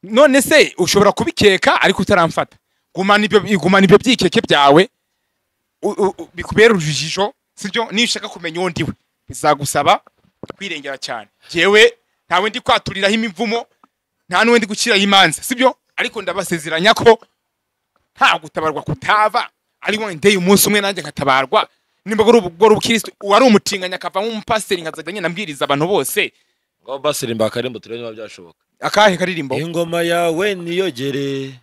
Speaker 1: none se ushobora kubikeka ariko utaramfata gumana ibyo gumana ibyo byikeke byawe u- u- u- bikubera urujijo sibyo niyo ushaka kumenya uwo ndiwe bizagusaba kwirengera cyane jewe ntawe ndi kwaturiraho imivumo nta n'uwe ndi guciraho imanza sibyo ariko ndabasezeranya ko nta gutabarwa kutava ariko ndeye umunsi umwe nanjye nkatabarwa nimba ari ubwo ari ubukristo uwari umutinganya akavamo umupasiteri nkazajya ngenda mbwiriza abantu bose
Speaker 2: ngaho basire mbakarimbo turebe niba byashoboka
Speaker 1: akahe karirimbo
Speaker 2: ingoma yawe niyogere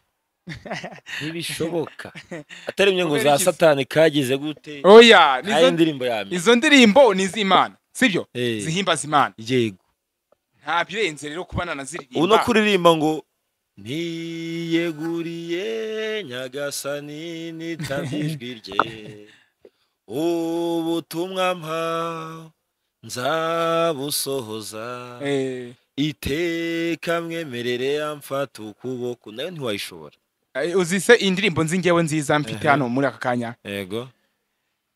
Speaker 2: ntibishoboka atarimye ngo
Speaker 1: Kubera
Speaker 2: za
Speaker 1: iki se?
Speaker 2: satani kagize gute
Speaker 1: oya nizo-
Speaker 2: ayo indirimbo ya mbere
Speaker 1: izo ndirimbo ni iz'imana sibyo
Speaker 2: Eh.
Speaker 1: zihimbaza imana
Speaker 2: yego
Speaker 1: nta birenze rero kubana na ziririmba
Speaker 2: ubu no kuririmba ngo niyeguriye nyagasani nitabye ijwi rye ubutumwa mpa nzabusohoza
Speaker 1: Eh,
Speaker 2: iteka mwemerere amfata ukuboko nayo ntiwayishobora
Speaker 1: eh, uzi se indirimbo nzi ngewe nziza mfite
Speaker 2: Ehe.
Speaker 1: hano muri aka kanya
Speaker 2: yego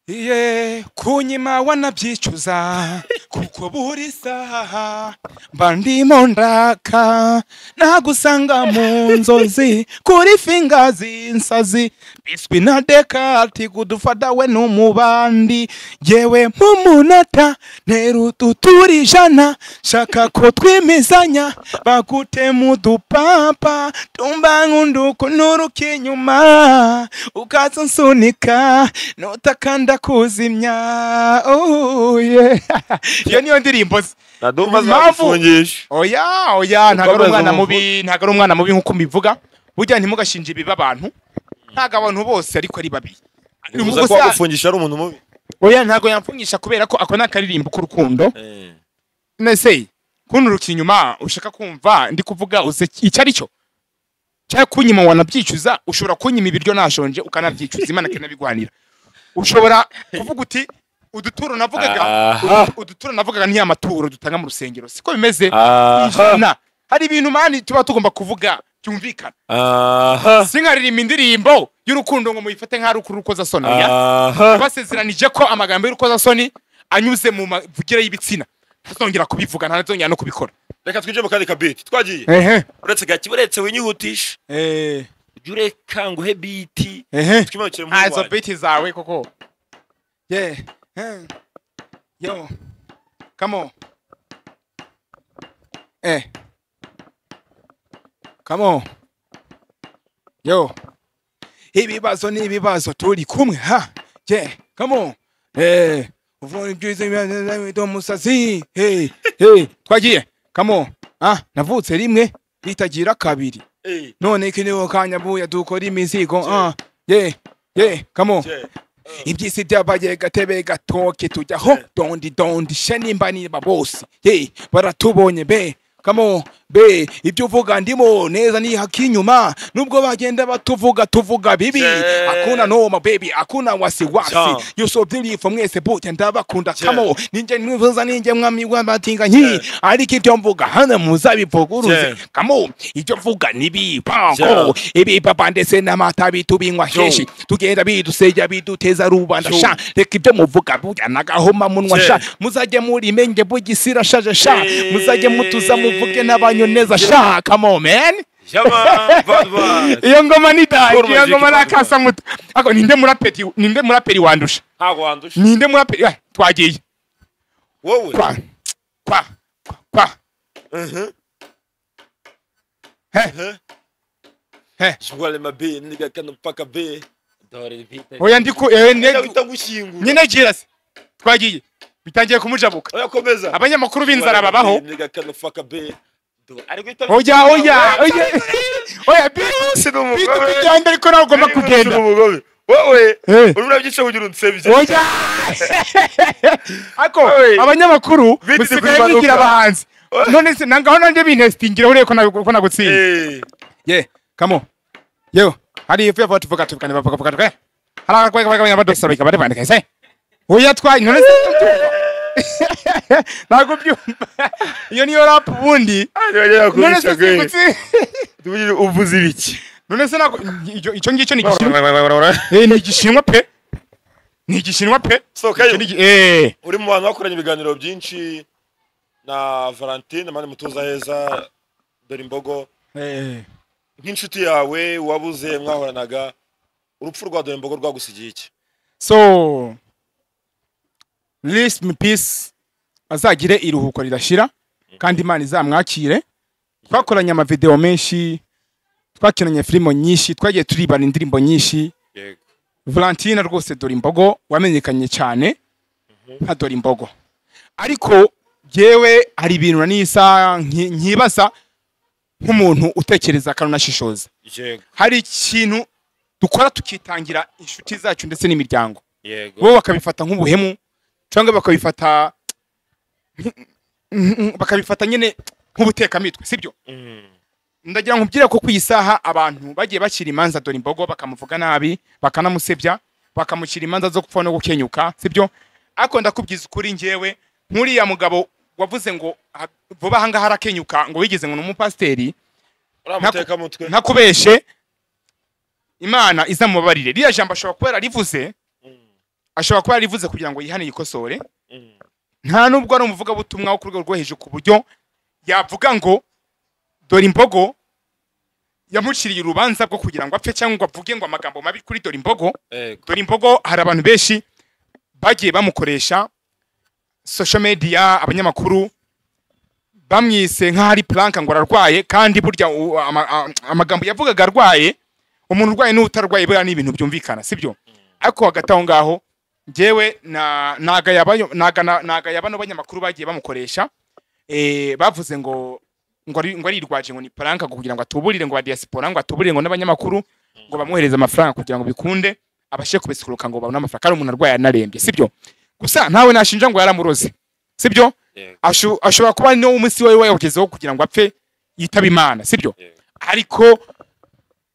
Speaker 1: ye kunyima wanabyicuza kuko buri saha mba ndimo ndaka nagusanga mu nzozi kuri finga z'insazi biswi na dekati gudufata we n'umubandi yewe mu munota ntera ututura ijana shaka ko twimizanya bagutema udupapa tumba nk'undukunuruka inyuma ukaza unsunika nutakanda kuzimya Oh, yeah. iyo niyo ndirimbo ze
Speaker 2: nadumva
Speaker 1: Impamvu-
Speaker 2: zagufungisha
Speaker 1: oya oya ntabwo ari
Speaker 2: Ukomeza
Speaker 1: umwana
Speaker 2: umuvugo.
Speaker 1: mubi ntabwo ari umwana mubi nk'uko mbivuga burya ntimugashinje ibibi abantu ntabwo abantu bose ariko ari babi
Speaker 2: bivuze ko
Speaker 1: Ubwo se-
Speaker 2: wagufungisha ari umuntu mubi
Speaker 1: oya ntabwo yamfungisha kubera ko ako ni akaririmbo k'urukundo nese kunturukira inyuma ushaka kumva ndi kuvuga uze icyo ari cyo cyangwa kunyima wanabyicuza ushobora kunyima ibiryo nashonje ukanabyicuza imana ikanabiguhanira ushobora kuvuga uti uduturo navugaga
Speaker 2: Aha.
Speaker 1: uduturo navugaga ni amaturo dutanga mu rusengero siko bimeze
Speaker 2: Aha.
Speaker 1: ijana hari ibintu mani tuba tugomba kuvuga byumvikana
Speaker 2: aha
Speaker 1: sinkaririmba indirimbo y'urukundo ngo muyifate nk'ari ukurukozasoni oya
Speaker 2: aha
Speaker 1: basezeranije ko amagambo y'urukozasoni anyuze mu mavugire y'ibitsina ntazongera kubivuga ntazongera no kubikora
Speaker 2: reka twinjire mu kandi kabiti twagiye
Speaker 1: ehe
Speaker 2: uretse gake uretse winyihutisha
Speaker 1: ehe
Speaker 2: jya urekanguhe biti
Speaker 1: ehe
Speaker 2: twimanukire mu
Speaker 1: nta izo
Speaker 2: wanjye
Speaker 1: biti zawe koko ye eh, yo kamo eh kamo yo ibibazo ni ibibazo turi kumwe ha ye kamo eh uvura ibyiza ibyo musazi hey hey twagiye kamo ah navutse rimwe bitagira kabiri
Speaker 2: Eh,
Speaker 1: none iki niho kanya buya dukora imizigo
Speaker 2: Je.
Speaker 1: ah ye ye kamo
Speaker 2: je.
Speaker 1: ibyisi byabaye gatebe gatoke tujyaho
Speaker 2: Je.
Speaker 1: dondi dondi she nimba niba bose ye baratubonye be kamo be ibyo uvuga ndimo neza ni haki inyuma nubwo bagenda batuvuga tuvuga bibi
Speaker 2: Je.
Speaker 1: akuna noma baby akuna wasiwasi
Speaker 2: Ja.
Speaker 1: yusobye ibifo mwese bute ndabakunda
Speaker 2: Je.
Speaker 1: kamo ninjye mwivuza ninjye mwami w'abatinganyi
Speaker 2: Je.
Speaker 1: ariko ibyo mvuga hano muzabivuguruze
Speaker 2: Je.
Speaker 1: kamo ibyo mvuga nibipango
Speaker 2: Ja.
Speaker 1: ibipapa ndetse n'amata bitubinywa kenshi tugenda bidusejya biduteza rubanda
Speaker 2: Yo.
Speaker 1: sha reka ibyo muvuga burya n'agahoma munwa
Speaker 2: Je.
Speaker 1: sha muzajye murimenge bugisira shaje sha
Speaker 2: Je.
Speaker 1: muzajye mutuza muvuge n'abanyoneza sha kamo meni
Speaker 2: Jama, vadva.
Speaker 1: iyo ngoma ni dayi
Speaker 2: Paul
Speaker 1: iyo ngoma ni
Speaker 2: Maziki,
Speaker 1: akasamuto ariko ninde muraperi ninde muraperi wandusha
Speaker 2: ntabwo wandusha
Speaker 1: ninde muraperi Ah, twagiye
Speaker 2: wowe
Speaker 1: kwa kwa kwa, kwa
Speaker 2: Mhm.
Speaker 1: he
Speaker 2: Mhm.
Speaker 1: he
Speaker 2: Shwale mabe niga kano paka be dore vita
Speaker 1: oya ndiku eh, ne-
Speaker 2: ndabita gushingura
Speaker 1: nyine gira se twagiye bitangiye kumujabuka
Speaker 2: oya komeza
Speaker 1: abanyamakuru b'inzara babaho
Speaker 2: niga kano paka be Do- ari guhita
Speaker 1: oya oya oya oya bitu bitu kugenda ariko nawe ugomba kugenda
Speaker 2: umugobe wowe
Speaker 1: Eh.
Speaker 2: urumva byinshi kugira unsebye
Speaker 1: oya ako
Speaker 2: Oye.
Speaker 1: abanyamakuru
Speaker 2: Bitu
Speaker 1: musigaye
Speaker 2: kumanuka.
Speaker 1: bigira abahanzi
Speaker 2: Oye.
Speaker 1: none se nangaho nanjye binesitingira ureye ko nagu- ko nagutsinda
Speaker 2: eh
Speaker 1: ye kamo yo hari ifu yavuga tuvuga tuvugane bavuga bavuga tuvuga hari abakwega bagabanya badosa bika bari bandika se oya twaye none se ntabwo byumva iyo niyo rap ubundi none se sikutsi
Speaker 2: uvuze ibiki
Speaker 1: none se ntabwo icyo- icyo ngicyo ni igishinwa Eh, ni igishinwa pe ni igishinwa pe
Speaker 2: sokayo
Speaker 1: Icyo ni igi- eh.
Speaker 2: uri mu bantu bakoranye ibiganiro byinshi na valentine mani mutuza heza dore imbogo
Speaker 1: Eh.
Speaker 2: nk'inshuti yawe wabuze mwahoranaga urupfu rwa dore imbogo rwagusigiye iki
Speaker 1: so rest in peace azagire iruhuko ridashira kandi imana izamwakire twakoranye amavideo menshi twakinanye filimo nyinshi twagiye turibana indirimbo nyinshi Valentina rwose dore imbogo wamenyekanye cyane nka dore imbogo ariko yewe hari ibintu na n'isa nki- nkibaza nk'umuntu utekereza akanashishoza
Speaker 2: yego
Speaker 1: hari ikintu dukora tukitangira inshuti zacu ndetse n'imiryango
Speaker 2: yego
Speaker 1: bo bakabifata nk'ubuhemu cyangwa bakabifata bakabifata nyine nk'ubutekamitwe sibyo ndagira ngo mbyire ko ku iyi saha abantu bagiye bakira imanza dore imbogo bakamuvuga nabi bakanamusebya bakamushyira imanza zo gupfa no gukenyuka sibyo ariko ndakubwiza ukuri ngewe nk'uriya mugabo wavuze ngo ah, vuba ahangaha arakenyuka ngo wigeze ngo ni umupasiteri
Speaker 2: uramuteka mutwe
Speaker 1: ntakubeshe imana izamubabarire ririya jambo ashobora kuba yararivuze ashobora kuba yararivuze kugira ngo yihane yikosore nta nubwo ari umuvugabutumwa wo ku rwego rwo hejuru ku buryo yavuga ngo dore imbogo yamuciriye urubanza rwo kugira ngo apfe cyangwa ngo avuge ngo amagambo mabi kuri dore imbogo dore imbogo hari abantu benshi bagiye bamukoresha social media abanyamakuru bamwise nk'aho ari plank ngo ararwaye kandi burya u- ama- a- amagambo yavugaga arwaye umuntu urwaye n'utarwaye buriya ni ibintu byumvikana sibyo ariko hagati aho ngaho njyewe na- nagaya abanyo- naga- na- nagaya bano banyamakuru bagiye bamukoresha eh, bavuze ngo ngo ari- ngo arirwaje ngo ni plank ngo kugira ngo atuburire ngo badiaspora ngo atuburire ngo n'abanyamakuru ngo bamwohereze amafaranga kugira ngo bikunde abashe kubisikuruka ngo babone amafaranga kandi umuntu arwaye anarembye sibyo gusa ntawe nashinja ngo yaramuroze sibyo
Speaker 2: Yego.
Speaker 1: asho- ashobora kuba ari niwo munsi we wayogezeho kugira ngo apfe yitaba imana sibyo
Speaker 2: Yego.
Speaker 1: ariko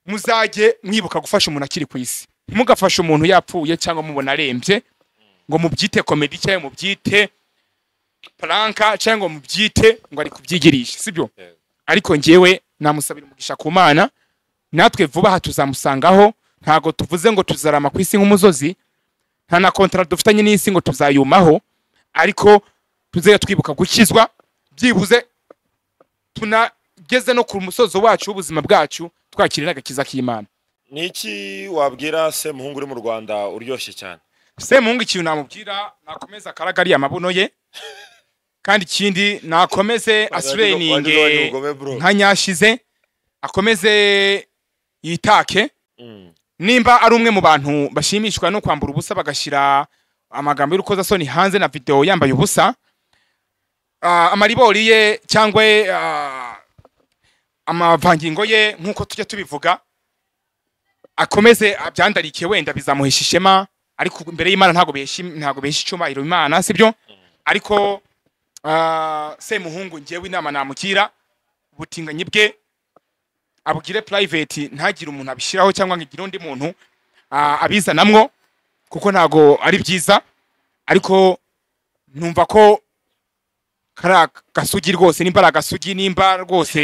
Speaker 1: muzajye mwibuka gufasha umuntu akiri ku isi mugafasha umuntu yapfuye cyangwa mubona arembye ngo mubyite komedi cyangwa mubyite pranka cyangwa ngo mubyite ngo ari kubyigirisha sibyo
Speaker 2: Yego.
Speaker 1: ariko njyewe namusabira umugisha ku mana natwe vuba aha tuzamusangaho ntabwo tuvuze ngo tuzarama ku isi nk'umuzozi nta na kontara dufitanye n'isi ngo tuzayumaho ariko tuzajya twibuka gukizwa byibuze tunageze no ku musozo wacu w'ubuzima bwacu twakirira agakiza k'imana
Speaker 2: ni iki wabwira se muhungu uri mu rwanda uryoshye cyane
Speaker 1: semuhungu ikintu namubwira nakomeze akaragariye amabuno ye kandi ikindi nakomeze asureyininge nka nyashize akomeze yitake nimba ari umwe mu bantu bashimishwa no kwambura ubusa bagashyira amagambo y'urukozasoni hanze na videwo yambaye ubusa ah, amaribori ye cyangwa ah, amavangingo ye nk'uko tujya tubivuga akomeze abyandarike wenda bizamuhesha ishema ariko imbere y'imana ntabwo bihesha ntabwo bihesha icyubahiro imana sibyo ariko ah, semuhungu ngewe inama namugira ubutinganyi bwe abugire private ntagire umuntu abishyiraho cyangwa ngo igire undi muntu ah, abizanamwo kuko ntago ari byiza ariko numva ko kari agasugi rwose nimba ari agasugi nimba rwose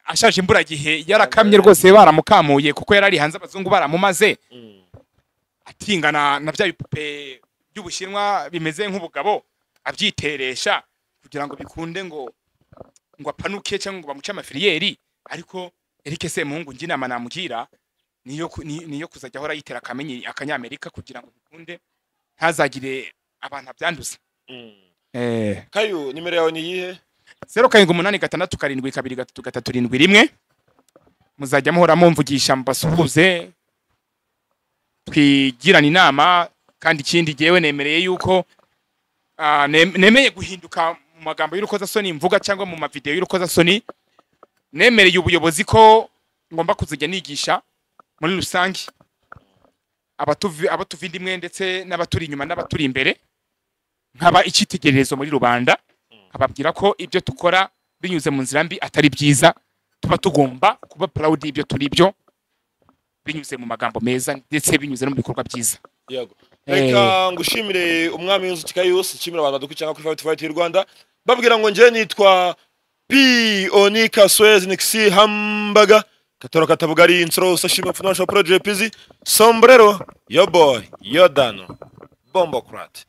Speaker 1: ashaje imburagihe yarakamye rwose baramukamuye kuko yari ari hanze abazungu baramumaze atingana na bya bipupe by'ubushinwa bimeze nk'ubugabo abyiteresha kugira ngo bikunde ngo ngo apanuke cyangwa ngo bamuce amafiriyeri ariko Eric Semuhungu njye inama namugira niyo ku- ni- niyo kuzajya ahora yitera akamenyi akanyamerika kugira ngo bikunde ntazagire abantu abyanduza eh
Speaker 2: kayu nimero yawe ni iyihe
Speaker 1: zero karindwi umunani gatandatu karindwi kabiri gatatu gatatu irindwi rimwe muzajya muhora mumvugisha mbasuhuze twigirana inama kandi ikindi jyewe nemereye yuko ah, ne- nemeye guhinduka mu magambo y'urukozasoni mvuga cyangwa mu mavidewo y'urukozasoni nemereye ubuyobozi ko ngomba kuzajya nigisha muri rusange abatuvi abatuva indimwe ndetse n'abaturi inyuma n'abaturi imbere nkaba icyitegererezo muri rubanda ababwira ko ibyo dukora binyuze mu nzira mbi atari byiza tuba tugomba kuba proud y'ibyo turi byo binyuze mu magambo meza ndetse binyuze no mu bikorwa byiza
Speaker 2: yego
Speaker 1: Eh.
Speaker 2: reka ngushimire umwami w'inzuki kayose nshimire abantu badukurikirana kuri fayiti fayiti y'u rwanda babwira ngo njye nitwa pi onika swezi nikisi hambaga katora katabugari insoro usashima funasha porojepizi sombrero yo boyi yo dano bombo kurate